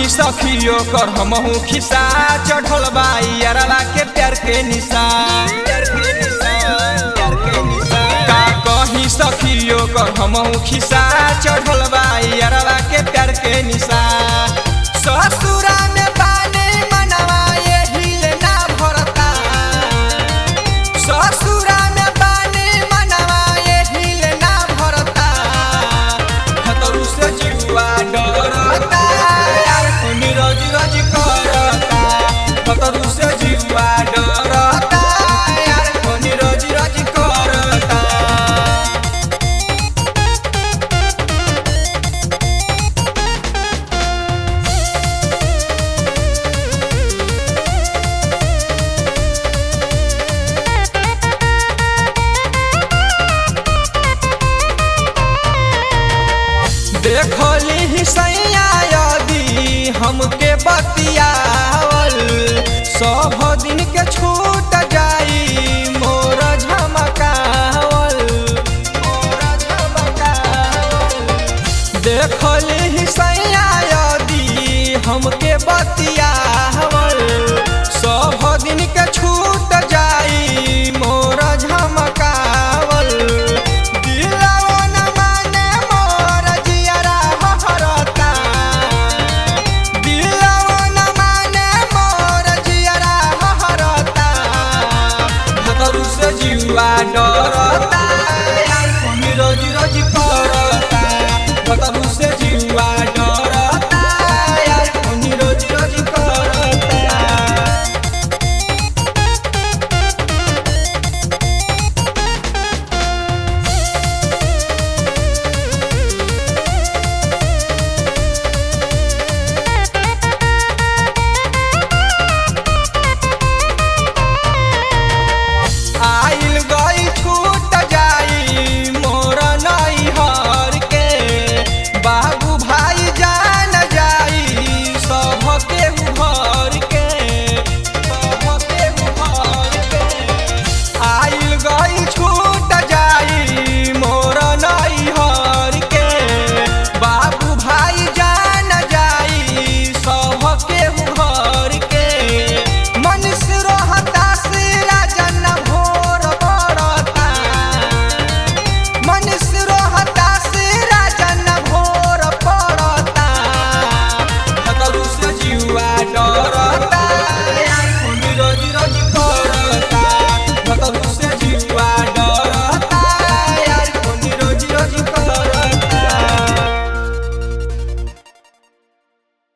सखियो कर हमहू खिसा चढ़ल बाई अरवा के प्यार के निशा का कही सखियो कर हमहू खिसा चढ़ल बाई अरवा के प्यार के निशा ससुरा में बाने मनवा एहिल ना भरता ससुरा में बाने मनवा एहिल ना भरता खतरू से जीवा डरता यार खूनी रोज रोज करता खतरू से जीवा डरता यार खूनी रोज रोज करता देखली ही सैया यदि हमके बतियावल सब दिन के छूट जाई मोर झमकावल मोर झमकावल देखली ही सैया यदि हमके बतिया